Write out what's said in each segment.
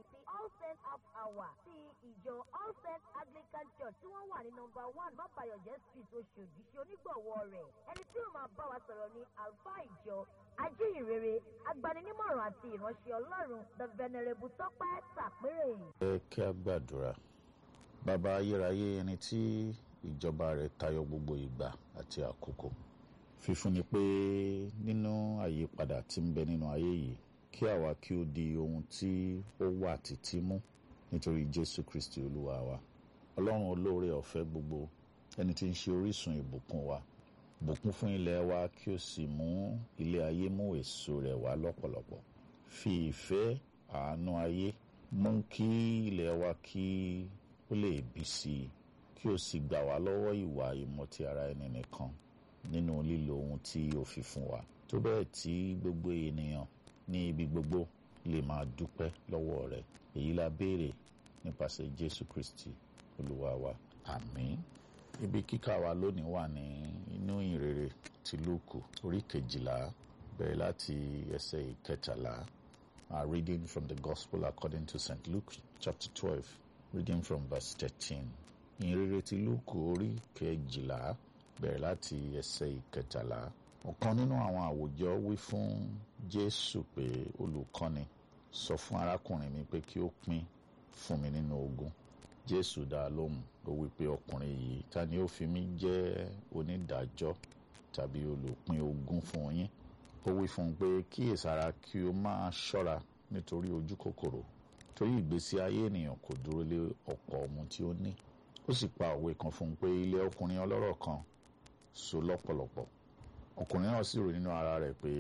ti all saints half hour ti ìjọ all saints anglican church tí wọ́n wà ní nọmba one mábàyọ̀jẹ́ street oṣòdì ṣe onígbọ̀wọ́ rẹ̀ ẹni tí ó máa bá wa sọ̀rọ̀ ní àlùfáà ìjọ ajíhìnrere agbaninímọ̀ràn àti ìránṣẹ́ ọlọ́run the venerable tọ́pẹ́ tàpérè. ẹ kí a gbàdúrà bàbá ayérayé ẹni tí ìjọba rẹ̀ tayọ gbogbo ìgbà àti àkókò fífúnni pé nínú àyípadà tí ń bẹ nínú ayé yìí kí àwa kí ó di ohun tí ó wà títí mú nítorí jésù kristi olúwa wa ọlọ́run olóore ọ̀fẹ́ gbogbo ẹni tí ń ṣe orísun ìbùkún wa bùkún fún ilẹ̀ wa kí o sì mú ilé ayé mú èso rẹ̀ wá lọ́pọ̀lọpọ̀ fi ìfẹ́ àánú ayé mú kí ilẹ̀ wa kí ó lè bí sí i kí o sì gbà wá lọ́wọ́ ìwà ìmọ̀tí ara ẹni nìkan nínú lílo ohun tí o fi fún wa tó bẹ́ẹ̀ tí gbogbo ènìyàn ní ibi gbogbo lè máa dúpẹ́ lọ́wọ́ rẹ̀ èyí la béèrè nípasẹ̀ jésù kristi olúwa wa àmín ibi kíkà wa lónìí wà ní inú ìrere ti lúùkù orí kejìlá bẹ̀rẹ̀ láti ẹsẹ̀ ìkẹtàlá are reading from the gospel according to st luke chapter twelve reading from verse thirteen ìrere ti lúùkù orí kejìlá bẹ̀rẹ̀ láti ẹsẹ̀ ìkẹtàlá ọ̀kan nínú àwọn àwùjọ wí fún jésù pé olùkọ́ni sọ fún arákùnrin mi pé kí ó pín fún mi nínú ogún jésù dá a lóhùn ó wí pé ọkùnrin yìí ta ni ó fi mí jẹ́ onídàájọ́ tàbí olùpín ogún fún yín ó wí fún un pé kíyèsára kí o máa ṣọ́ra nítorí ojú kòkòrò torí ìgbésí ayé ènìyàn kò dúró lé ọ̀pọ̀ ohun tí ó ní ó sì pa òwe kan fún un pé ilé ọkùnrin ọlọ́rọ̀ kan so lọ́pọ̀lọpọ̀ ọkùnrin náà sì rò nínú ara rẹ̀ pé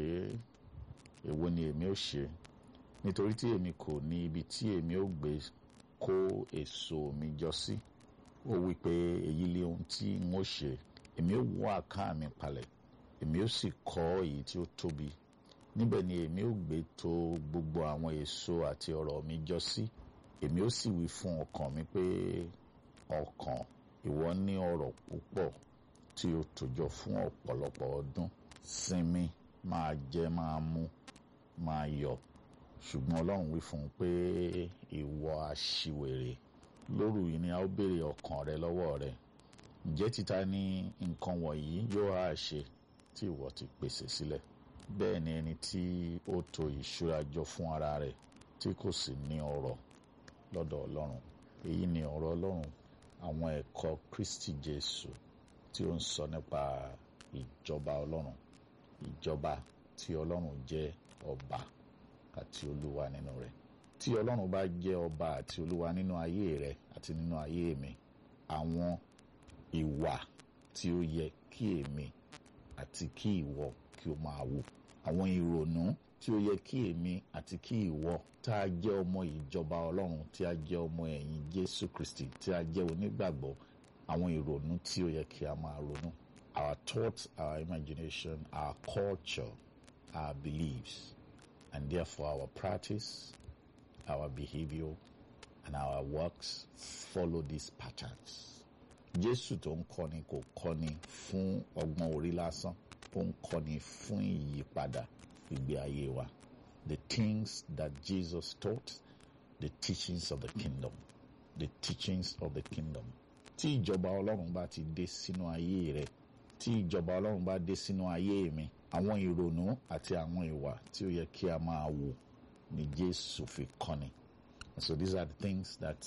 èwo ni èmi ó ṣe nítorí tí èmi kò ní ibi tí èmi ó gbé kó èso mi jọ sí ó wí pé èyí lé ohun tí n ó ṣe èmi ó wọ́ àká mi palẹ̀ èmi ó sì kọ́ èyí tí ó tóbi níbẹ̀ ni èmi ó gbé tò gbogbo àwọn èso àti ọrọ̀ mi jọ sí èmi ó sì wí fún ọkàn mi pé ọkàn ìwọ ní ọrọ̀ púpọ̀ tí o tòjọ fún ọ̀pọ̀lọpọ̀ ọdún sinmi máa jẹ máa mu máa yọ̀ ṣùgbọ́n ọlọ́run wí fún un pé ìwọ aṣiwèrè lóru yìí ni a ó béèrè ọkàn rẹ lọ́wọ́ rẹ ǹjẹ́ títa ní nǹkan wọ̀nyí yóò á ṣe tí ìwọ ti pèsè sílẹ̀ bẹ́ẹ̀ ni ẹni tí ó tò ìṣúra jọ fún ara rẹ̀ tí kò sì ní ọrọ̀ lọ́dọ̀ ọlọ́run èyí ni ọ̀rọ̀ ọlọ́run àwọn ẹ̀kọ́ kristi jésù tí ó ń sọ nípa ìjọba ọlọ́run ìjọba tí ọlọ́run jẹ́ ọba àti olúwa nínú rẹ̀ tí ọlọ́run bá jẹ́ ọba àti olúwa nínú ayé rẹ̀ àti nínú ayé mi àwọn ìwà tí ó yẹ kí èmi àti kí ìwọ kí o máa wù àwọn ìrònú tí ó yẹ kí èmi àti kí ìwọ tá a jẹ́ ọmọ ìjọba ọlọ́run tí a jẹ́ ọmọ ẹ̀yìn jésù kristi tí a jẹ́ onígbàgbọ́ àwọn ìrònú tí ó yẹ kí a máa ronú our thoughts our imagination our culture our beliefs and therefore our practice our behaviour and our works follow these patterns. Jésù tó ń kọ́ni kò kọ́ni fún ọgbọ́n orí lásán ó ń kọ́ni fún ìyípadà ìgbé ayé wa. The things that Jesus taught, the teachings of the kingdom, the teachings of the kingdom. Tí ìjọba Ọlọ́run bá ti dé sínú ayé rẹ, tí ìjọba Ọlọ́run bá dé sínú ayé mi, àwọn ìrònú àti àwọn ìwà tí ó yẹ kí a máa wò ni Jésù fi kọ́ni. So these are the things that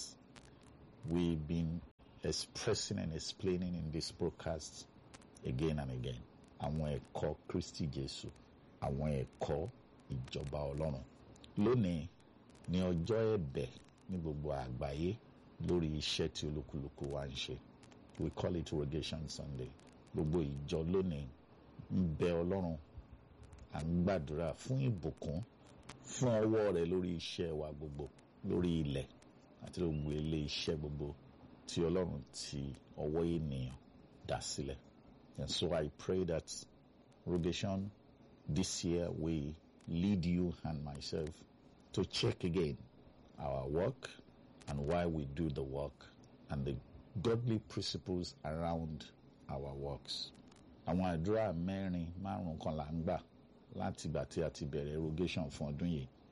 we've been expressing and explaining in this broadcast again and again. Àwọn ẹ̀kọ́ Kristi Jésù, àwọn ẹ̀kọ́ ìjọba Ọlọ́run. Lónìí ni ọjọ́ ẹ̀bẹ̀ ní gbogbo àgbáyé lórí iṣẹ́ tí olúkúlùkù wa ń ṣe. We call it Rogation Sunday. Gbogbo ìjọ lónìí ń bẹ Ọlọ́run à ń gbàdúrà fún ìbùkún fún ọwọ́ rẹ̀ lórí iṣẹ́ wa gbogbo lórí ilẹ̀ àti gbogbo ilé iṣẹ́ gbogbo tí Ọlọ́run ti ọwọ́ ènìyàn dá sílẹ̀. And so I pray that Rogation this year will lead you and myself to check again our work and why we do the work and the godly principles around our works. Àwọn àdúrà mẹ́rin márùn-ún kan là ń gbà láti ìgbà tí a ti bẹ̀rẹ̀ Rogation fún ọdún yìí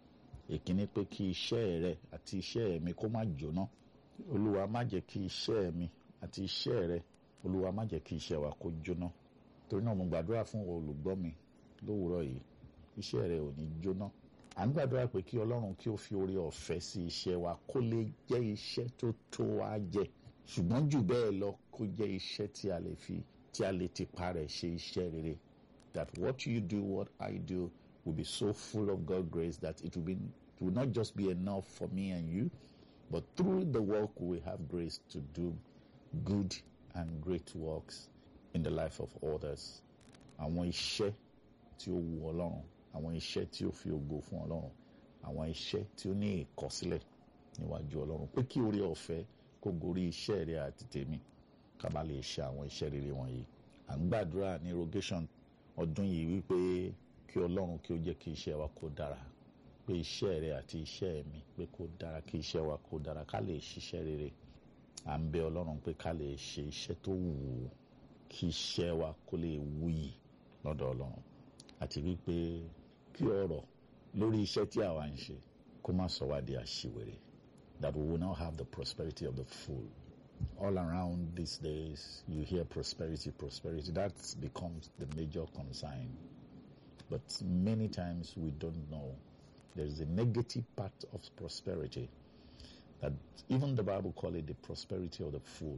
èkíní pé kí iṣẹ́ rẹ àti iṣẹ́ mi kó má jóná olúwa má jẹ́ kí iṣẹ́ mi àti iṣẹ́ rẹ olúwa má jẹ́ kí iṣẹ́ wa kó jóná torí náà mo gbàdúrà fún olùgbọ́ mi lówùúrọ̀ yìí iṣẹ́ rẹ ò ní jóná à ń gbàdúrà pé kí ọlọ́run kí ó fi oore ọ̀fẹ́ sí iṣẹ́ wa kó lè jẹ́ iṣẹ́ tó tó wa jẹ ṣùgbọ́n jù bẹ́ẹ̀ lọ kó jẹ́ iṣẹ́ tí a lè fi tí a lè ti pa rẹ̀ ṣe iṣẹ́ rere that what you do what I do will be so full of God's grace that it will be it will not just be enough for me and you but through the work we will have grace to do good and great works in the life of others àwọn iṣẹ́ tí ó wu ọlọ́run àwọn iṣẹ́ tí ó fi ògo fún ọlọ́run àwọn iṣẹ́ tí ó ní ìkọsílẹ̀ níwájú ọlọ́run pé kí oore ọ̀fẹ́ kó gorí iṣẹ́ rẹ àti tèmi ká bá lè ṣe àwọn iṣẹ́ rere wọ̀nyí à ń gbàdúrà ní rogation ọdún yìí wípé kí ọlọ́run kí ó jẹ́ kí iṣẹ́ wa kó dára pé iṣẹ́ rẹ àti iṣẹ́ mi pé kó dára kí iṣẹ́ wa kó dára ká lè ṣiṣẹ́ rere à ń bẹ ọlọ́run pé ká lè ṣe iṣẹ́ tó wù ú kí iṣẹ́ wa kó lè wuyì lọ́dọ̀ ọlọ́run àti wípé kí ọ̀rọ̀ lórí iṣẹ́ tí àwa ń ṣe kó má sọ wá di àṣìwèrè that we will not have the prosperity of the fool all around these days you hear prosperity prosperity that becomes the major concern but many times we don't know there is a negative part of prosperity that even the bible call it the prosperity of the fool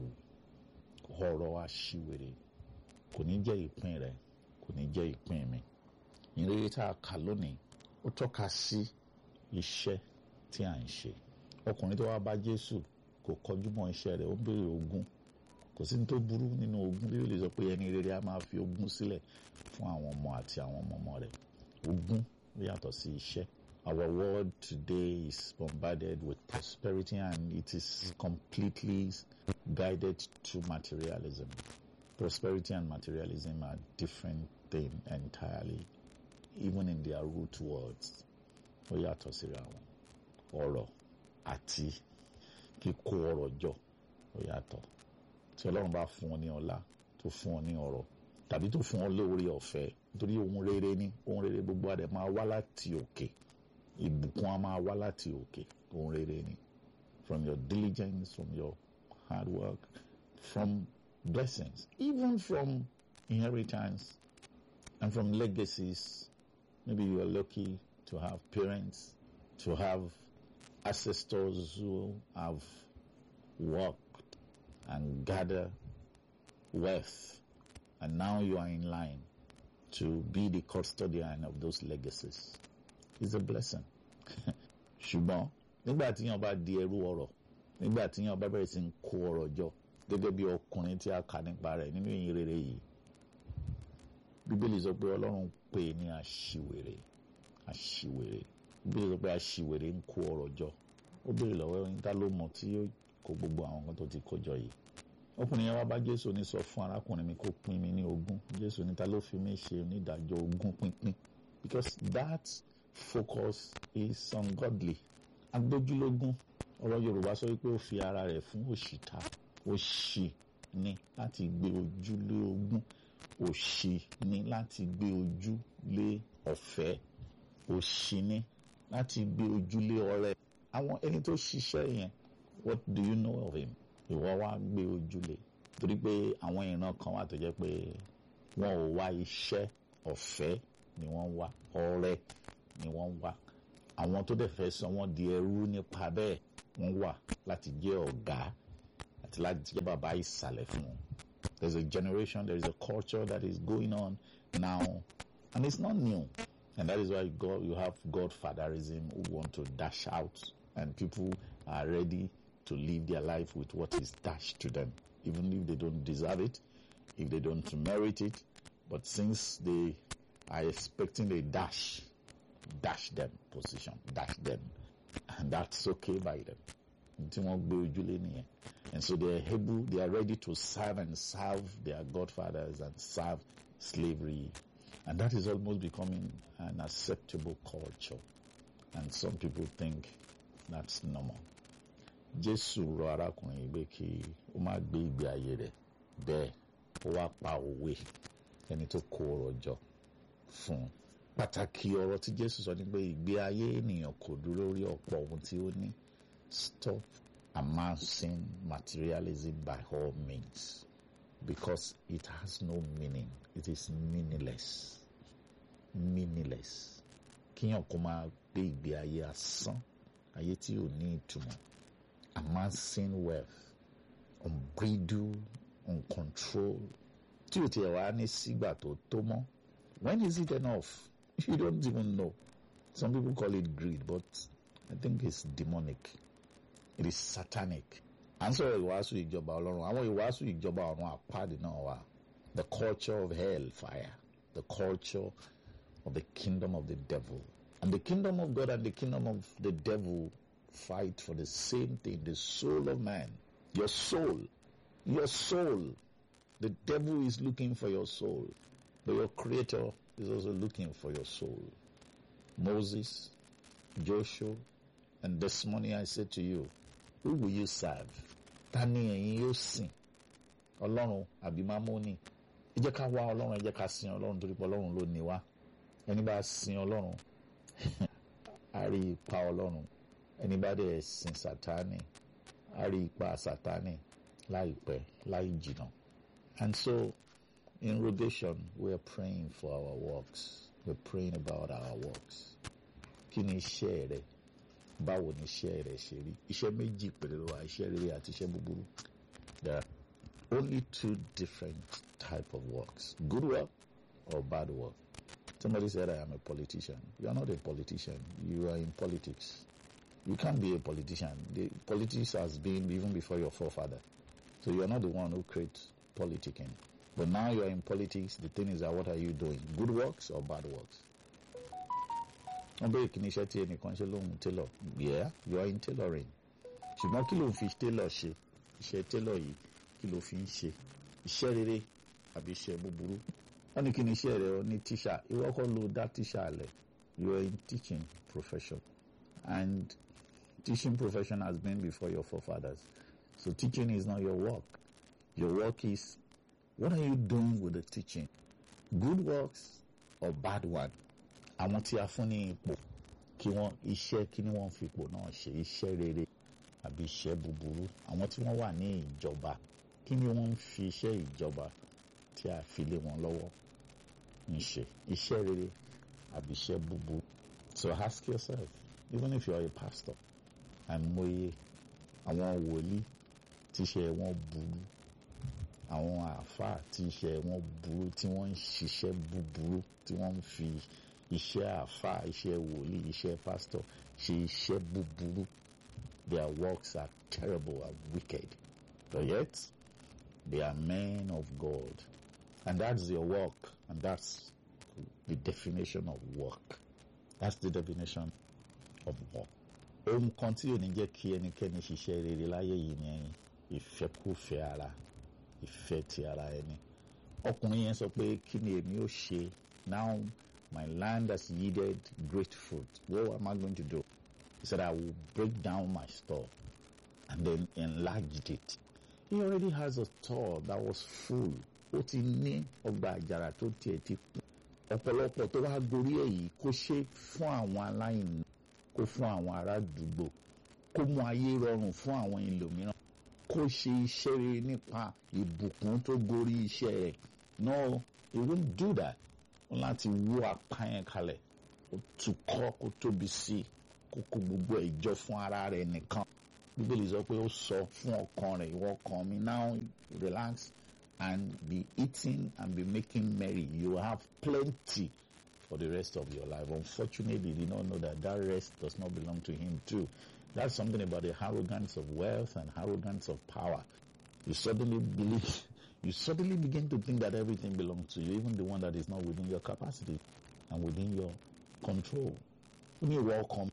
ọ̀rọ̀ àṣìwèrè kò ní jẹ́ ìpín rẹ̀ kò ní jẹ́ ìpín mi ìrírí tá a kà lónìí ó tọ́ka sí iṣẹ́ tí à ń ṣe ọkùnrin tó wá bá Jésù kò kọjú mọ́ iṣẹ́ rẹ̀ ó ń béèrè ogún kò sí ní tó burú nínú ogún bí ó lè sọ pé ẹni rere á máa fi ogún sílẹ̀ fún àwọn ọmọ àti àwọn ọmọ ọmọ rẹ̀ ogún ó yàtọ̀ sí iṣẹ́ our world today is bombarded with prosperity and it is completely guided to materialism prosperity and materialism are different things entirely even in their root words ó yàtọ̀ síra wọn ọ̀rọ̀ àti kíkó ọrọ̀ jọ ó yàtọ̀ tí ọlọ́run bá fún ọ ní ọlá tó fún ọ ní ọrọ̀ tàbí tó fún ọ lóore ọ̀fẹ́ nítorí ohun rere ní ohun rere gbogbo adẹ máa wá láti òkè ìbùkún á máa wá láti òkè ohun rere ní from your diligence from your hard work from blessings even from inheritance and from legacies maybe you are lucky to have parents to have ancestors who have worked and gathered wealth, and now you are in line to be the custodian of those legacies. It's a blessing. ṣùgbọ́n nígbà tí yàn bá di ẹrú ọrọ̀ nígbà tí yàn bá bẹ̀rẹ̀ sí ń kó ọrọ̀ jọ gẹ́gẹ́ bí ọkùnrin tí a kà nípa rẹ̀ nínú ìyìn rere yìí bíbélì sọ pé ọlọ́run pè é ní àṣìwèrè àṣìwèrè bíbélì sọ pé àṣìwèrè ń kó ọrọ̀ jọ ó béèrè lọ́wọ́ ẹni tá ló mọ̀ tí yóò kó gbogbo àwọn nǹkan tó ti kó jọ yìí ọkùnrin yẹn wá bá jésù ní sọ fún arákùnrin mi kó pín mi ní ogún jésù ní ta ló fi mí ṣe onídàájọ́ ogún pínpín because that focus is ungodly agbójúlógún ọ̀rọ̀ yorùbá sọ wípé ó fi ara rẹ̀ fún òṣìta òṣì ni láti gbé ojú lé ogún òṣì ni láti gbé ojú lé ọ̀fẹ́ òṣì ni láti gbé ojú lé ọrẹ àwọn ẹni tó ṣiṣẹ́ yẹn what do you know of him ìwọ wá gbé ojúlé torí pé àwọn ìran kan wà tó jẹ́ pé wọn ò wá iṣẹ́ ọ̀fẹ́ ni wọ́n wá ọrẹ ni wọ́n wá àwọn tó dẹ̀ fẹ́ sọ wọ́n di ẹrú nípa bẹ́ẹ̀ wọ́n wà láti jẹ́ ọ̀gá àti láti jẹ́ bàbá ìsàlẹ̀ fún wọn there is a generation there is a culture that is going on now and it's not new and that is why God you have godfatherism who want to dash out and people are ready to live their life with what is dashed to them, even if they don't deserve it, if they don't merit it. But since they are expecting a dash, dash them position, dash them, and that's okay by them. And so they are able, they are ready to serve and serve their godfathers and serve slavery. And that is almost becoming an acceptable culture. And some people think that's normal. jésù rọ arákùnrin yìí pé kí ó má gbé ìgbé ayé rẹ̀ bẹ́ẹ̀ ó wá pa òwe ẹni tó kó ọrọ̀ jọ fún un pàtàkì ọ̀rọ̀ tí jésù sọ ni pé ìgbé ayé ènìyàn kò dúró lórí ọ̀pọ̀ ohun tí ó ní stop amassing materialism by all means because it has no meaning it is meaningless meaningless kíyàn kó máa gbé ìgbé ayé asán ayé tí ò ní ìtumọ̀ amassing wealth unbridled uncontrolled tí ò tiẹ̀ wá ní sígbà tó tó mọ́ when is it enough you don't even know some people call it greed but I think it's demonic it is satanic à ń sọ̀rọ̀ ìwàásù ìjọba ọlọ́run àwọn ìwàásù ìjọba ọ̀run àpáàdé náà wà the culture of hell fire the culture of the kingdom of the devil and the kingdom of God and the kingdom of the devil fight for the same thing the soul of man your soul your soul the devil is looking for your soul but your creator is also looking for your soul Moses Joshua and this morning I said to you who will you serve ta ni ẹ̀yin yóò sìn ọlọ́run àbí mámónì ẹ jẹ́ ká wá ọlọ́run ẹ jẹ́ ká sin ọlọ́run torí pé ọlọ́run ló ní wá ẹni bá sin ọlọ́run á rí ipa ọlọ́run ẹni bá dẹ̀ sin sátánì á rí ipa sátánì láìpẹ́ láì jìnnà and so in rogation we are praying for our works we are praying about our works kí ni iṣẹ́ rẹ báwo ni iṣẹ́ rẹ ṣe rí iṣẹ́ méjì péré ló wà iṣẹ́ rere àti iṣẹ́ búburú there are only two different type of works good work or bad work somebody said I am a politician you are not a politician you are in politics you can't be a politician the politics has been even before your forefather so you are not the one who creates politicking but now you are in politics the thing is that what are you doing good works or bad works wọ́n bẹ̀rẹ̀ kí ni iṣẹ́ tí ẹnìkan ṣe lóhun tailor yeah you are in tailoring ṣùgbọ́n kí ló ń fi tailor ṣe iṣẹ́ tailor yìí kí ló fi ń ṣe iṣẹ́ rere àbí iṣẹ́ búburú wọ́n ní kí ni iṣẹ́ rẹ̀ ní tíṣà ìwọ kọ́ ló dá tíṣà lẹ̀ you are in teaching profession and teaching profession has been before your forefathers so teaching is not your work your work is what are you doing with the teaching good works or bad one àwọn tí a fún ní ipò kí wọ́n iṣẹ́ kí ni wọ́n fi ipò náà ṣe iṣẹ́ rere àbí iṣẹ́ búburú àwọn tí wọ́n wà ní ìjọba kí ni wọ́n ń fi iṣẹ́ ìjọba tí a fi lé wọn lọ́wọ́ ń ṣe iṣẹ́ rere àbí iṣẹ́ búburú so ask yourself even if you are a pastor àìmọye àwọn wòlíì tíṣẹ́ wọn burú àwọn àáfàá tíṣẹ́ wọn burú tí wọ́n ń ṣiṣẹ́ búburú tí wọ́n ń fi iṣẹ́ àáfàá iṣẹ́ wòlíì iṣẹ́ pásítọ̀ ṣe iṣẹ́ búburú their works are terrible and wicked but yet they are men of God and that's your work and that's the definition of work that's the definition of work. ohun kan tí ò ní jẹ́ kí ẹnikẹ́ni ṣiṣẹ́ rere láyé yìí ni ìfẹ́kùfẹ́ ara ìfẹ́ ti ara ẹni ọkùnrin yẹn sọ pé kí ni èmi ó ṣe now my land has yielded great fruit what am I going to do he said I will break down my store and then enlarged it he already has a store that was full ó ti ní ọgbà àjàrà tó tiẹ̀ ti kú ọ̀pọ̀lọpọ̀ tó wá gorí ẹ̀ yìí kó ṣe fún àwọn aláìní kó fún àwọn ará àdúgbò kó mú ayé rọrùn fún àwọn ẹlòmíràn kó ṣe iṣẹ́ rere nípa ìbùkún tó gorí iṣẹ́ rẹ̀ no he won't do that wọn láti wó apá yẹn kalẹ̀ kó tukọ́ kó tóbi sí i kó kó gbogbo ẹ̀ jọ fún ara rẹ̀ nìkan bíbélì sọ pé ó sọ fún ọkàn rẹ̀ ìwọ ọkàn mi now relax and be eating and be making merry you have plenty for the rest of your life unfortunately you did not know that that rest does not belong to him too that's something about the arrogance of wealth and arrogance of power you suddenly believe you suddenly begin to think that everything belongs to you even the one that is not within your capacity and within your control ó ní ìwọ ọkàn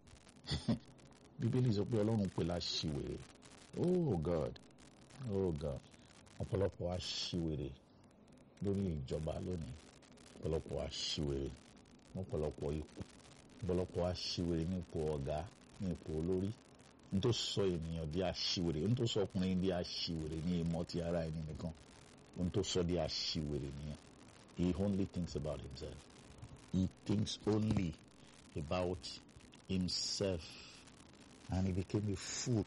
bíbélì sọ pé ọlọ́run pè láṣìwèrè oh god oh god ọ̀pọ̀lọpọ̀ aṣiwèrè lórí ìjọba lónìí ọ̀pọ̀lọpọ̀ aṣiwèrè ọ̀pọ̀lọpọ̀ ipò ọ̀pọ̀lọpọ̀ aṣiwèrè ní ipò ọ̀gá ní ipò olórí n tó sọ ènìyàn di aṣiwèrè n tó sọ ọkùnrin di aṣiwèrè ní ìmọ̀ ti ara ẹni nìkan n tó sọ di aṣiwèrè nìyẹn he only thinks about himself he thinks only about himself and he became a fool.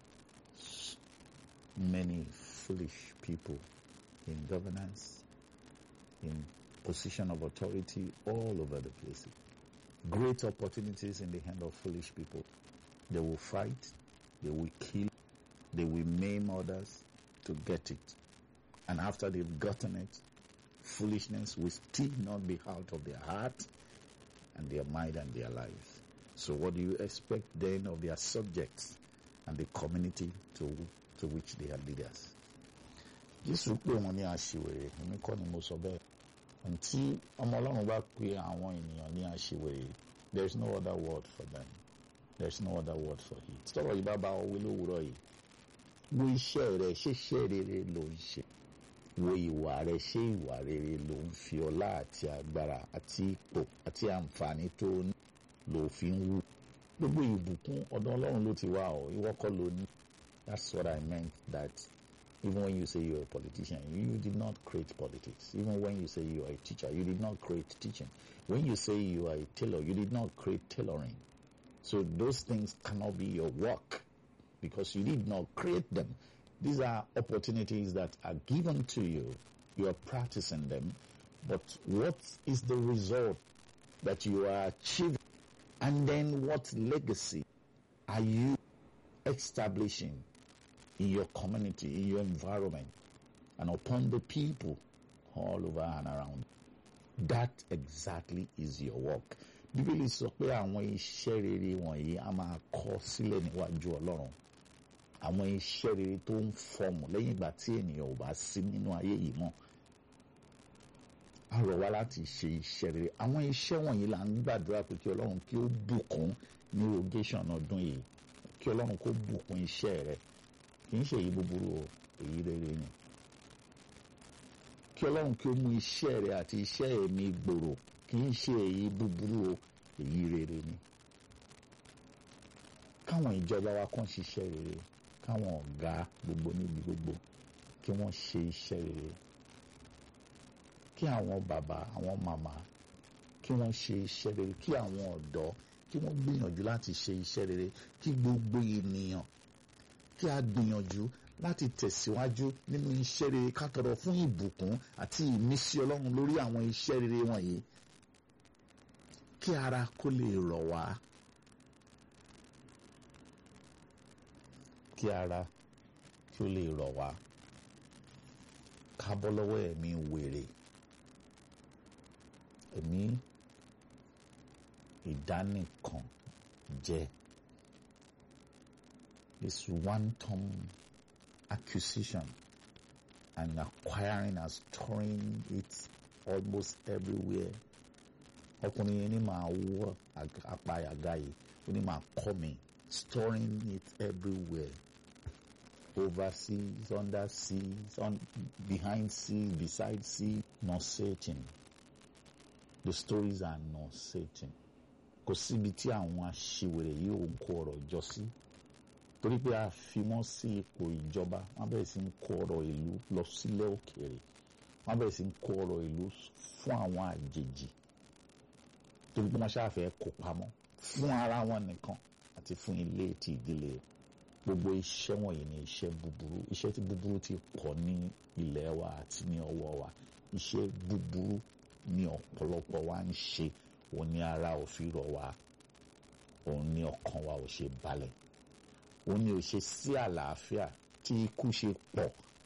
Many foolish people in governance, in position of authority all over the place. Great opportunities in the hand of foolish people. They will fight, they will kill, they will maim others to get it. And after they've gotten it, foolishness will still not be out of their heart and their mind and their lives. So what do you expect then of their subjects and the community to, to which they are leaders? Jésù pé wọn ní aṣiwèrè èmi kọ́ ni mo sọ bẹ́ẹ̀. Ntí ọmọ Ọlọ́run bá pe àwọn ènìyàn ní aṣiwèrè there is no other word for them. There is no other word for it. Tọ́rọ̀ yìí bá bá ọ wí lówùúrọ̀ yìí. Wo iṣẹ́ rẹ̀ ṣé iṣẹ́ rere ló ń ṣe? Wo ìwà rẹ̀ ṣé ìwà rere ló ń fi ọlá àti agbára àti ipò àti àǹfààní tó ní ló fi ń wù? Gbogbo ìbùkún ọ̀dọ̀ Ọlọ́run ló ti wá ọ, ìwọ kọ́ ló ní. That's what I meant that even when you say you're a politician, you did not create politics. Even when you say you are a teacher, you did not create teaching. When you say you are a tailor, you did not create tailoring. So those things cannot be your work because you did not create them. These are opportunities that are given to you. You are practicing them. But what is the result that you are achieving? And then what legacy are you establishing in your community, in your environment, and upon the people all over and around? That exactly is your work. Bíbélì sọ pé àwọn iṣẹ́ rere wọ̀nyí a máa kọ sílẹ̀ níwájú Ọlọ́run. Àwọn iṣẹ́ rere tó ń fọmù lẹ́yìn ìgbà tí ènìyàn ò bá sí nínú ayé yìí mọ́. A rọ̀ wá láti ṣe iṣẹ́ rere. Àwọn iṣẹ́ wọ̀nyí là ń gbàdúrà pé kí Ọlọ́run kí ó bùkún ní rogation ọdún yìí. Kí Ọlọ́run kó bùkún iṣẹ́ rẹ̀. Kì í ṣe èyí búburú o, èyí rere ni. Kí Ọlọ́run kí ó mú iṣẹ́ rẹ̀ àti iṣẹ́ ẹ̀mí gbòòrò kì í ṣe èyí búburú o èyí rere ni káwọn ìjọba wa kàn ṣiṣẹ́ rere káwọn ọ̀gá gbogbo níbi gbogbo kí wọ́n ṣe iṣẹ́ rere kí àwọn bàbá àwọn màmá kí wọ́n ṣe iṣẹ́ rere kí àwọn ọ̀dọ́ kí wọ́n gbìyànjú láti ṣe iṣẹ́ rere kí gbogbo ènìyàn kí a gbìyànjú láti tẹ̀síwájú nínú iṣẹ́ rere ká tọrọ fún ìbùkún àti ìmísí Ọlọ́run lórí àwọn iṣẹ́ rere wọ̀nyí kí ara kó lè rọ̀ wá kí ara kí ó lè rọ̀ wá ká bọ́ lọ́wọ́ ẹ̀mí wèrè ẹ̀mí ìdánìkan jẹ́ this one-time accusation and acquiring and storing it almost everywhere ọkùnrin yẹn ní máa wọ apá àga yìí ó ní máa kọ́ mi storing it everywhere overseas under seas on behind seas beside sea nauseating the stories are nauseating kò síbi tí àwọn aṣiwèrè yìí ò ń kó ọ̀rọ̀ jọ sí torí pé a fi wọ́n sí ipò ìjọba wọ́n bẹ̀rẹ̀ sí ń kó ọ̀rọ̀ ìlú lọ sílẹ̀ òkèèrè wọ́n bẹ̀rẹ̀ sí ń kó ọ̀rọ̀ ìlú fún àwọn àjèjì torí pé wọ́n ṣáàfẹ́ kó pamọ́ fún ara wọn nìkan àti fún ilé ti ìdílé gbogbo iṣẹ́ wọ̀nyí ni iṣẹ́ búburú iṣẹ́ tí búburú ti pọ̀ ní ilẹ̀ wa àti ní ọwọ́ wa iṣẹ́ búburú ní ọ̀pọ̀lọpọ̀ wa ń ṣe òun ní ara ò fi rọ̀ wá òun ní ọkàn wa ò ṣe balẹ̀ òun ní ò ṣe sí àlàáfíà tí ikú ṣe pọ̀